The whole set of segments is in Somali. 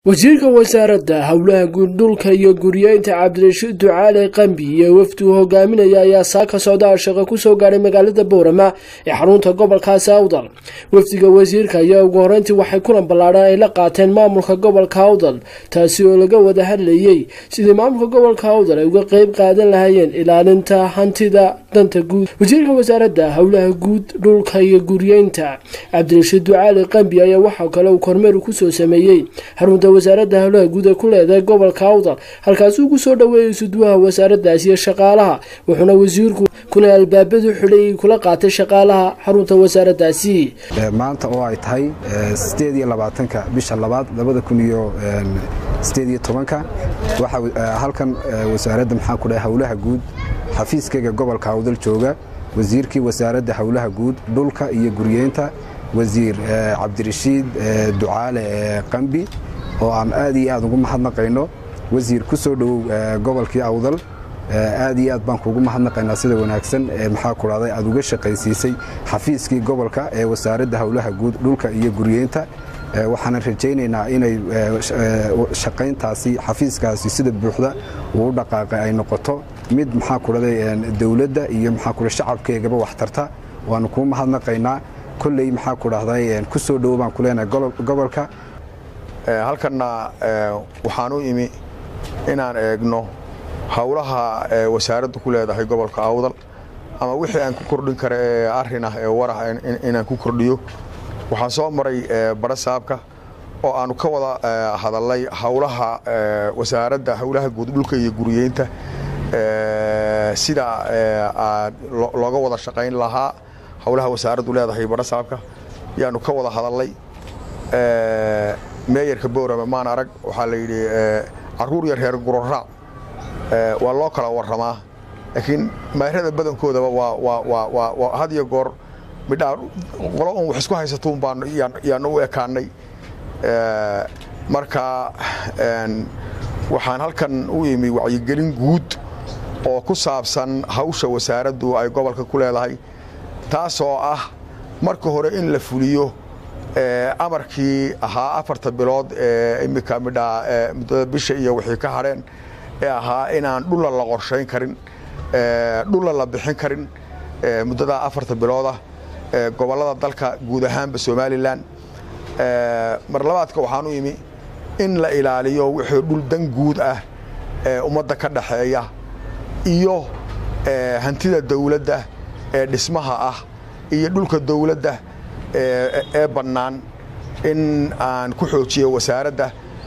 wasiirka wasaaradda howlaha guurdhulka iyo guryeynta cabdirashiid ducaale qambi iyo wafdi uu hogaaminaya ayaa saaka socdaal shaqo kusoo gaadhay magaalada boorama ee xarunta gobolkaasi awdal wafdiga wasiirka ayaa ugu horeyntii waxay kulan ballaadhan ay la qaateen maamulka gobolka awdal taasi oo laga wada hadlayey sidii maamulka gobolka awdal ay uga qeyb qaadan lahaayeen ilaalinta hantida danta guud wasiirka wasaaradda howlaha guud dhulka iyo guryeynta cabdirashiid ducaale qambi ayaa waxaa kale uu kormeer kusoo sameeyey xarunta wasaaradda howlaha guud ee ku leedahay gobolka awdal halkaasi ugu soo dhaweeyay suduwaha wasaaraddaasi iyo shaqaalaha wuxuuna wasiirku kuna albaabadu xidhay kula qaatay shaqaalaha xarunta wasaaraddaasi maanta oo ay tahay sideed iyo labaatanka bisha labaad labada kun iyo sideed iyo tobanka waxaa halkan wasaaradda maxaa ku dhahay howlaha guud xafiiskayga gobolka awdal jooga wasiirkii wasaaradda howlaha guud dhulka iyo guryeynta wasiir cabdirashiid ducaale qambi oo aan aad iyo aad ugu mahadnaqayno wasiir ku soo dhowow gobolkii awdal aad iyo aad baan kuugu mahadnaqaynaa sida wanaagsan maxaa ku dhahday aad uga shaqaysiisay xafiiskii gobolka ee wasaaradda howlaha guud dhulka iyo guryeynta waxaanan rajaynaynaa inay shaqayntaasi xafiiskaasi sida buuxda uu u dhaqaaqay ay noqoto mid maxaa ku dhahday dowladda iyo maxaa ku shacabkeegaba wax tarta waanu kuu mahadnaqaynaa kolley maxaa ku dhahday ku soo dhowo baan ku leenahay gobolka halkanna waxaan u imi inaan eegno howlaha wasaaraddu ku leedahay gobolka awdal ama wixii aan ku kordhin kara ee arrin ah ee warah inaan ku kordhiyo waxaan soo maray barasaabka oo aanu ka wada hadalnay howlaha wasaaradda howlaha guud dhulka iyo guriyeynta sida looga wada shaqayn lahaa howlaha wasaaraddu leedahay barasaabka yaanu ka wada hadalnay meeyarka boorama maan arag waxaa la yidhi caruur yar reer guroraac waa loo kala warramaa laakiin mayrada badankoodaba waa had iyo goor midhaa qolo un wax isku haysatuun baan yaanu u ekaanay marka waxaan halkan u imi wacyigelin guud oo ku saabsan hawsha wasaaraddu ay gobolka ku leedahay taasoo ah marka hore in la fuliyo amarkii ahaa afarta bilood ee imika midhaa muddada bisha iyo wixii ka hadheen ee ahaa inaan dhulla la qorshayn karin dhulla la bixin karin muddadaa afarta biloodah gobollada dalka guud ahaanba somalilan mar labaadka waxaan u imi in la ilaaliyo wixii dhul dan guud ah ee ummadda ka dhaxeeya iyo hantida dawladda ee dhismaha ah iyo dhulka dawladda ee bannaan in aan ku xoojiyo wasaaradda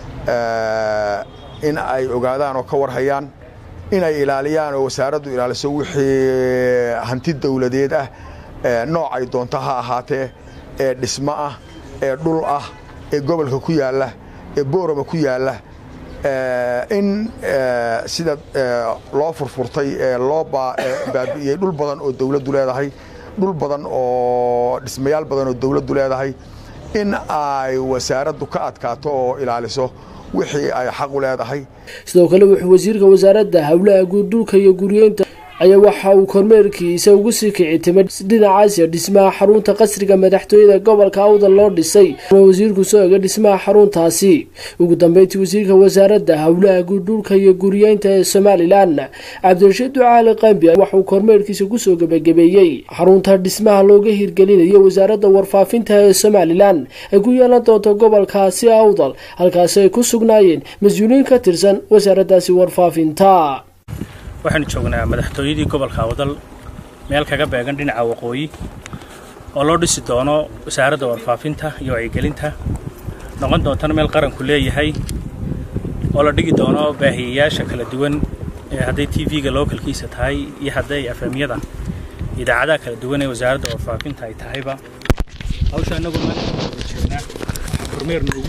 in ay ogaadaan oo ka warhayaan inay ilaaliyaan oo wasaaraddu ilaaliso wixii hanti dawladeed ah noocay doonto ha ahaatee ee dhismo ah ee dhul ah ee gobolka ku yaalla ee boorama ku yaalla in sida loo furfurtay ee loo baabi'iyey dhul badan oo dawladdu leedahay dhul badan oo dhismayaal badan oo dawladdu leedahay in ay wasaaraddu ka adkaato oo ilaaliso wixii ay xaq u leedahay sidoo kale wuxuu wasiirka wasaaradda howlaha guud dhulka iyo guryeynta ayaa waxa uu kormeerkiisa ugu sii kici timay dhinacaasiya dhismaha xarunta qasriga madaxtooyada gobolka awdal loo dhisay wasiirku soo ega dhismaha xaruntaasi ugu dambeyntii wasiirka wasaaradda howlaha guud dhulka iyo guryeynta ee somalilan cabdirashiid ducaali qambi waxauu kormeerkiisa kusoo gebagabeeyey xarunta dhismaha looga hirgelinayo wasaaradda warfaafinta ee somalilan ay ku yeelan doonto gobolkaasi awdal halkaasi ay ku sugnaayeen mas-uuliyiin ka tirsan wasaaraddaasi warfaafinta waxaanu joognaa madaxtooyadii gobolka awdal meel kaga beegan dhinaca waqooyi oo loo dhisi doono wasaaradda warfaafinta iyo wacyigelinta noqon doontana meel qaranku leeyahay oo la dhigi doono baahiyayaasha kala duwan ee hadday t v-ga lookalkiisa tahay iyo hadday afamyada idaacadaha kala duwan ee wasaaradda warfaafinta ay tahayba hawsha annagoo maanta joognaa kormeerna ugu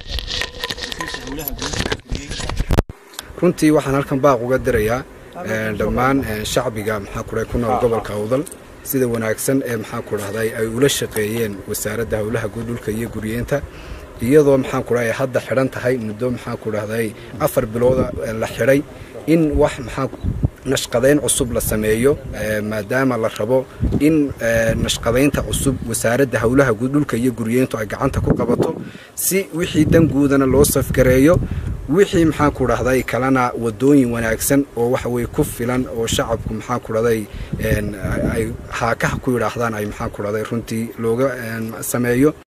runtii waxaan halkan baaq uga dirayaa dhammaan shacbiga maxaa kudhahay ku nool gobolka awdal sida wanaagsan ee maxaa ku dhahday ay ula shaqeeyeen wasaaradda howlaha guud dhulka iyo guryeenta iyadoo maxaa ku dhahay hadda xidhan tahay muddo maxaa ku dhahday afar bilooda la xidhay in wax maxaa nashqadayn cusub la sameeyo maadaama la rabo in nashqadaynta cusub wasaaradda howlaha guud dhulka iyo guryeyntu ay gacanta ku qabato si wixii dan guudana loo safgareeyo wixii maxaan ku dhahday kalena wadooyin wanaagsan oo waxa weye ku filan oo shacabku maxaan ku dhahday ay haakaha ku yidhaahdaan ay maxaan ku dhahday runtii looga sameeyo